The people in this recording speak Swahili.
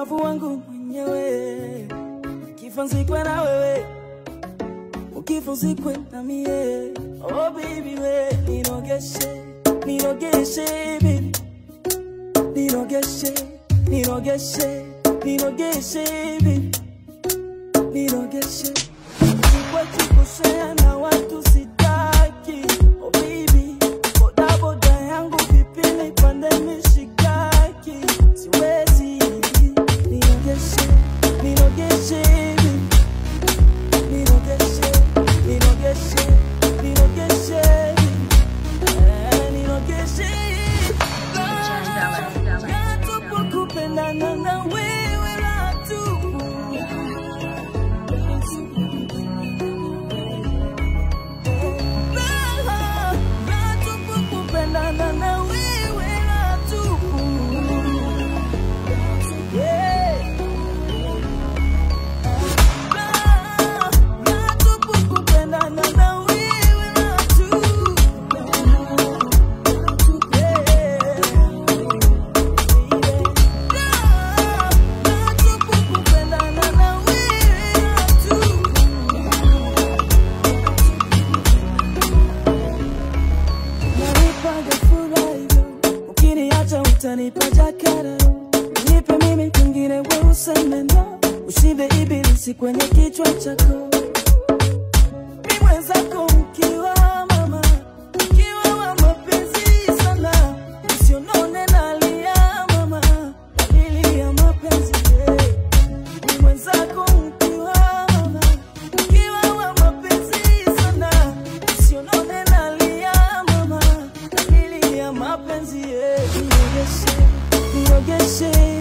ubavu wangu mwenyewe, kifa nzikwe na wewe, ukifa uzikwe na mie. Oh baby we, nirogeshe, nirogeshe baby, nirogeshe, nirogeshe, nirogeshe baby, nirogeshe. Sikwetu kushare na watu sitaki, oh baby, boda boda yangu vipi nipande mishikaki, siwezi, nirogeshe, nirogeshe baby. Nirogeshe, nirogeshe, nirogeshe, eh, nirogeshe. Raha tupu kupendana na wewe, raha tupu. Raha, raha tupu kupendana na wewe, raha tupu. Yeah. Raha, raha tupu kupendana na wewe, raha tupu. Yeah. Raha, raha tupu kupendana na wewe, raha tupu. Nanipaga furaha hivyo, ukiniacha utanipa jakara. Nipe mimi kwingine, we useme no, ushibe ibilisi kwenye kichwa chako. Mi mwenzako mkiwa mama, mkiwa wa mapenzi sana, usionone nalia mama, dalili ya mapenzi yeah. Ni mwenzako mkiwa mama, mkiwa wa mapenzi sana, usionone nalia mama, dalili ya mapenzi yeah. Nirogeshe, nirogeshe